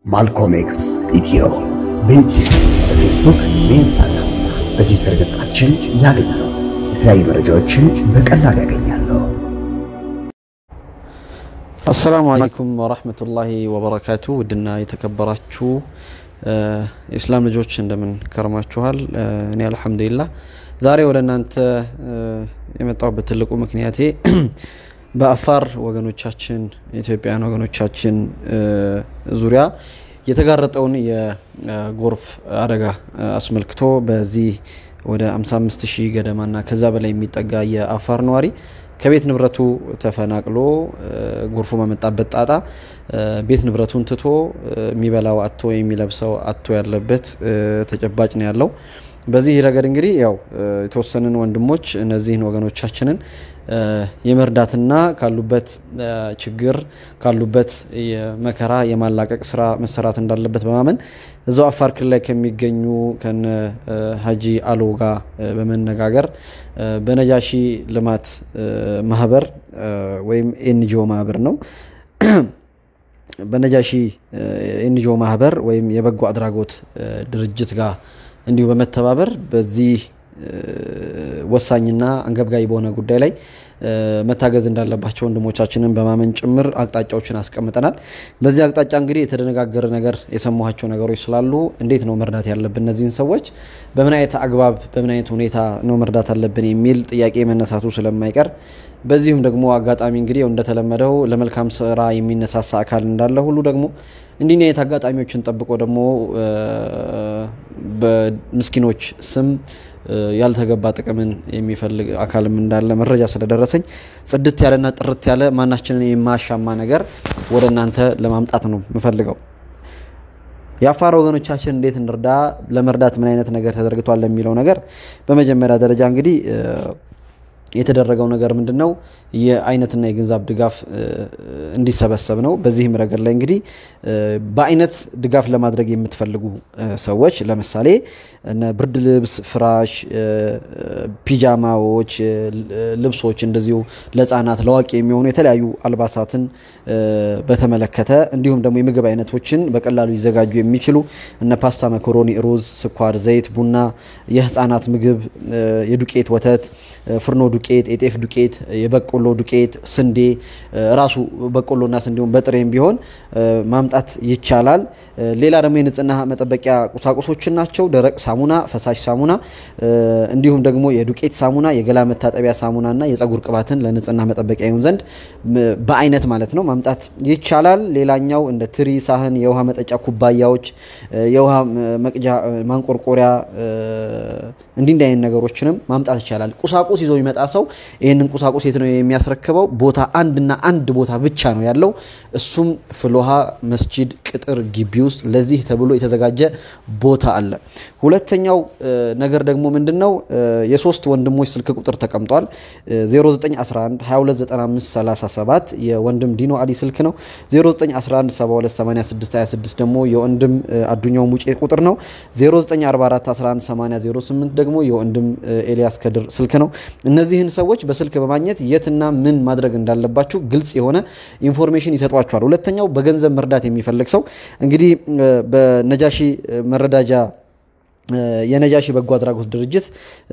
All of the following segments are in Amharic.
ማልኮም ኤክስ ኢትዮ በዩቲዩብ በፌስቡክ በኢንስታግራም በትዊተር ገጻችን ያገኛሉ። የተለያዩ መረጃዎችን በቀላሉ ያገኛሉ። አሰላሙ አለይኩም ወራህመቱላሂ ወበረካቱ። ውድና የተከበራችሁ የእስላም ልጆች እንደምን ከርማችኋል? እኔ አልሐምዱሊላህ ዛሬ ወደ እናንተ የመጣሁበት ትልቁ ምክንያቴ በአፋር ወገኖቻችን የኢትዮጵያውያን ወገኖቻችን ዙሪያ የተጋረጠውን የጎርፍ አደጋ አስመልክቶ በዚህ ወደ 55 ሺህ ገደማና ከዛ በላይ የሚጠጋ የአፋር ነዋሪ ከቤት ንብረቱ ተፈናቅሎ ጎርፉ በመጣበት ጣጣ ቤት ንብረቱን ትቶ የሚበላው አቶ የሚለብሰው አቶ ያለበት ተጨባጭ ነው ያለው። በዚህ ረገድ እንግዲህ ያው የተወሰንን ወንድሞች እነዚህን ወገኖቻችንን የመርዳትና ካሉበት ችግር ካሉበት መከራ የማላቀቅ ስራ መሰራት እንዳለበት በማመን እዛው አፋር ክልል ላይ ከሚገኙ ከነ ሀጂ አሎ ጋር በመነጋገር በነጃሺ ልማት ማህበር ወይም ኤንጂኦ ማህበር ነው በነጃሺ ኤንጂኦ ማህበር ወይም የበጎ አድራጎት ድርጅት ጋር እንዲሁ በመተባበር በዚህ ወሳኝና አንገብጋቢ በሆነ ጉዳይ ላይ መታገዝ እንዳለባቸው ወንድሞቻችንን በማመን ጭምር አቅጣጫዎችን አስቀምጠናል። በዚህ አቅጣጫ እንግዲህ የተደነጋገረ ነገር የሰማኋቸው ነገሮች ስላሉ እንዴት ነው መርዳት ያለብን እነዚህን ሰዎች በምን አይነት አግባብ በምን አይነት ሁኔታ ነው መርዳት አለብን የሚል ጥያቄ መነሳቱ ስለማይቀር በዚሁም ደግሞ አጋጣሚ እንግዲህ እንደተለመደው ለመልካም ስራ የሚነሳሳ አካል እንዳለ ሁሉ ደግሞ እንዲህ አይነት አጋጣሚዎችን ጠብቆ ደግሞ በምስኪኖች ስም ያልተገባ ጥቅምን የሚፈልግ አካልም እንዳለ መረጃ ስለደረሰኝ ጽድት ያለና ጥርት ያለ ማናችንን የማያሻማ ነገር ወደ እናንተ ለማምጣት ነው የምፈልገው። የአፋር ወገኖቻችን እንዴት እንርዳ፣ ለመርዳት ምን አይነት ነገር ተዘርግቷል ለሚለው ነገር በመጀመሪያ ደረጃ እንግዲህ የተደረገው ነገር ምንድን ነው? የአይነትና የገንዘብ ድጋፍ እንዲሰበሰብ ነው። በዚህም ረገድ ላይ እንግዲህ በአይነት ድጋፍ ለማድረግ የምትፈልጉ ሰዎች ለምሳሌ ብርድ ልብስ፣ ፍራሽ፣ ፒጃማዎች፣ ልብሶች እንደዚሁ ለሕፃናት ለዋቂ የሚሆኑ የተለያዩ አልባሳትን በተመለከተ እንዲሁም ደግሞ የምግብ አይነቶችን በቀላሉ ሊዘጋጁ የሚችሉ እነ ፓስታ፣ መኮሮኒ፣ ሩዝ፣ ስኳር፣ ዘይት፣ ቡና፣ የሕፃናት ምግብ፣ የዱቄት ወተት፣ ፍርኖ ዱቄት፣ የጤፍ ዱቄት፣ የበቆሎ ዱቄት፣ ስንዴ ራሱ በቆሎና ስንዴውን በጥሬም ቢሆን ማምጣት ይቻላል። ሌላ ደግሞ የንጽህና መጠበቂያ ቁሳቁሶችን ናቸው። ደረቅ ሳሙና፣ ፈሳሽ ሳሙና እንዲሁም ደግሞ የዱቄት ሳሙና፣ የገላ መታጠቢያ ሳሙና እና የጸጉር ቅባትን ለንጽህና መጠበቂያ ይሆን ዘንድ በአይነት ማለት ነው ማምጣት ይቻላል። ሌላኛው እንደ ትሪ፣ ሳህን፣ የውሃ መጠጫ ኩባያዎች፣ የውሃ መቅጃ ማንቆርቆሪያ እንዲህ እንዲህ አይነት ነገሮችንም ማምጣት ይቻላል። ቁሳቁስ ይዞ የሚመጣ ሰው ይህንን ቁሳቁስ የት ነው የሚያስረክበው? ቦታ አንድና አንድ ቦታ ብቻ ነው ያለው። እሱም ፍልውሃ መስጂድ ቅጥር ግቢ ውስጥ ለዚህ ተብሎ የተዘጋጀ ቦታ አለ። ሁለተኛው ነገር ደግሞ ምንድን ነው? የሶስት ወንድሞች ስልክ ቁጥር ተቀምጧል። 0911 229537 የወንድም ዲኖ አሊ ስልክ ነው። 0911 728626 ደግሞ የወንድም አዱኛው ሙጬ ቁጥር ነው። 0944 118008 ደግሞ የወንድም ኤልያስ ከድር ስልክ ነው። እነዚህን ሰዎች በስልክ በማግኘት የትና ምን ማድረግ እንዳለባችሁ ግልጽ የሆነ ኢንፎርሜሽን ይሰጧችኋል። ሁለተኛው በገንዘብ መርዳት የሚፈልግ ሰው እንግዲህ በነጃሺ መረዳጃ የነጃሺ በጎ አድራጎት ድርጅት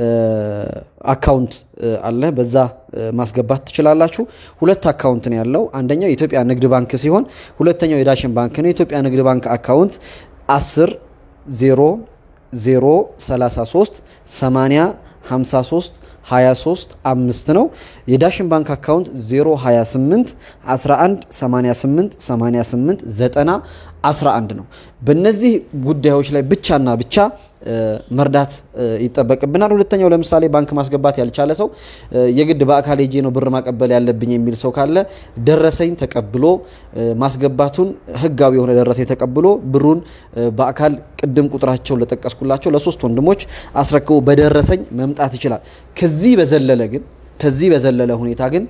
አካውንት አለ። በዛ ማስገባት ትችላላችሁ። ሁለት አካውንት ነው ያለው። አንደኛው የኢትዮጵያ ንግድ ባንክ ሲሆን ሁለተኛው የዳሽን ባንክ ነው። የኢትዮጵያ ንግድ ባንክ አካውንት 10 0 0 33 80 53 23 5 ነው። የዳሽን ባንክ አካውንት 028 11 88 88 90 11 ነው። በእነዚህ ጉዳዮች ላይ ብቻና ብቻ መርዳት ይጠበቅብናል። ሁለተኛው ለምሳሌ ባንክ ማስገባት ያልቻለ ሰው የግድ በአካል ሄጄ ነው ብር ማቀበል ያለብኝ የሚል ሰው ካለ ደረሰኝ ተቀብሎ ማስገባቱን ህጋዊ የሆነ ደረሰኝ ተቀብሎ ብሩን በአካል ቅድም ቁጥራቸው ለጠቀስኩላቸው ለሶስት ወንድሞች አስረክቦ በደረሰኝ መምጣት ይችላል። ከዚህ በዘለለ ግን ከዚህ በዘለለ ሁኔታ ግን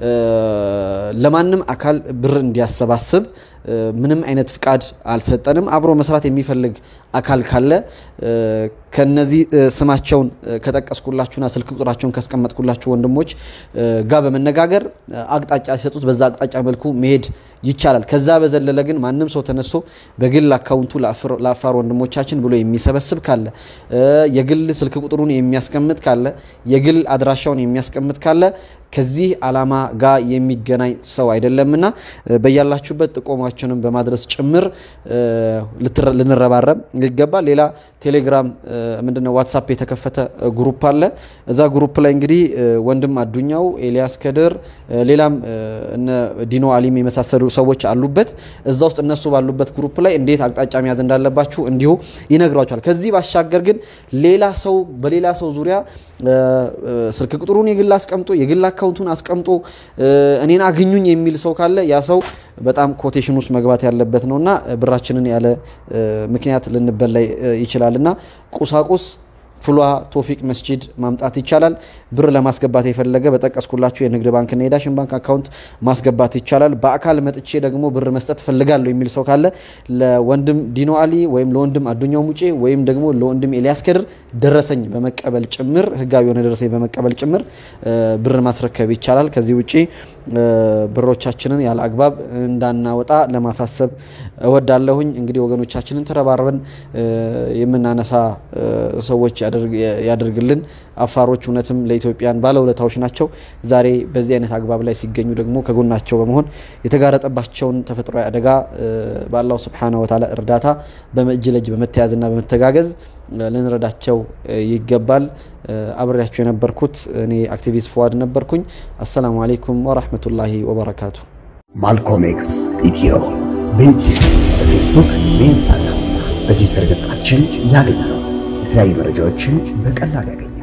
ለማንም አካል ብር እንዲያሰባስብ ምንም አይነት ፍቃድ አልሰጠንም። አብሮ መስራት የሚፈልግ አካል ካለ ከነዚህ ስማቸውን ከጠቀስኩላችሁና ስልክ ቁጥራቸውን ካስቀመጥኩላችሁ ወንድሞች ጋር በመነጋገር አቅጣጫ ሲሰጡት በዛ አቅጣጫ መልኩ መሄድ ይቻላል። ከዛ በዘለለ ግን ማንም ሰው ተነስቶ በግል አካውንቱ ለአፋር ወንድሞቻችን ብሎ የሚሰበስብ ካለ የግል ስልክ ቁጥሩን የሚያስቀምጥ ካለ የግል አድራሻውን የሚያስቀምጥ ካለ ከዚህ ዓላማ ጋር የሚገናኝ ሰው አይደለምና በያላችሁበት ጥቆማችንን በማድረስ ጭምር ልንረባረብ ይገባል። ሌላ ቴሌግራም ምንድነው ዋትሳፕ የተከፈተ ግሩፕ አለ። እዛ ግሩፕ ላይ እንግዲህ ወንድም አዱኛው፣ ኤልያስ ከድር፣ ሌላም እነ ዲኖ አሊም የመሳሰሉ ሰዎች አሉበት። እዛ ውስጥ እነሱ ባሉበት ግሩፕ ላይ እንዴት አቅጣጫ መያዝ እንዳለባችሁ እንዲሁ ይነግሯቸዋል። ከዚህ ባሻገር ግን ሌላ ሰው በሌላ ሰው ዙሪያ ስልክ ቁጥሩን የግል አስቀምጦ የግል አካውንቱን አስቀምጦ እኔን አግኙኝ የሚል ሰው ካለ ያ ሰው በጣም ኮቴሽን ውስጥ መግባት ያለበት ነውና ብራችንን ያለ ምክንያት ልንበላ ይችላል እና ቁሳቁስ ፍሏ ቶፊቅ መስጂድ ማምጣት ይቻላል። ብር ለማስገባት የፈለገ በጠቀስኩላችሁ የንግድ ባንክና የዳሽን ባንክ አካውንት ማስገባት ይቻላል። በአካል መጥቼ ደግሞ ብር መስጠት ፈልጋለሁ የሚል ሰው ካለ ለወንድም ዲኖ አሊ ወይም ለወንድም አዱኛው ሙጬ ወይም ደግሞ ለወንድም ኤልያስ ከድር ደረሰኝ በመቀበል ጭምር ህጋዊ የሆነ ደረሰኝ በመቀበል ጭምር ብር ማስረከብ ይቻላል። ከዚህ ውጪ ብሮቻችንን ያለ አግባብ እንዳናወጣ ለማሳሰብ እወዳለሁኝ። እንግዲህ ወገኖቻችንን ተረባርበን የምናነሳ ሰዎች ያደርግልን። አፋሮች እውነትም ለኢትዮጵያን ባለውለታዎች ናቸው። ዛሬ በዚህ አይነት አግባብ ላይ ሲገኙ ደግሞ ከጎናቸው በመሆን የተጋረጠባቸውን ተፈጥሯዊ አደጋ በአላሁ ስብሓነሁ ወተዓላ እርዳታ በእጅ ለእጅ በመተያዝና በመተጋገዝ ልንረዳቸው ይገባል። አብሬያቸው የነበርኩት እኔ አክቲቪስት ፉአድ ነበርኩኝ። አሰላሙ አሌይኩም ወራህመቱላሂ ወበረካቱ። ማልኮም ኤክስ ኢትዮ በዩቲዩብ በፌስቡክ በኢንስታግራም በትዊተር ገጻችን ያገኛሉ። የተለያዩ መረጃዎችን በቀላል ያገኛል።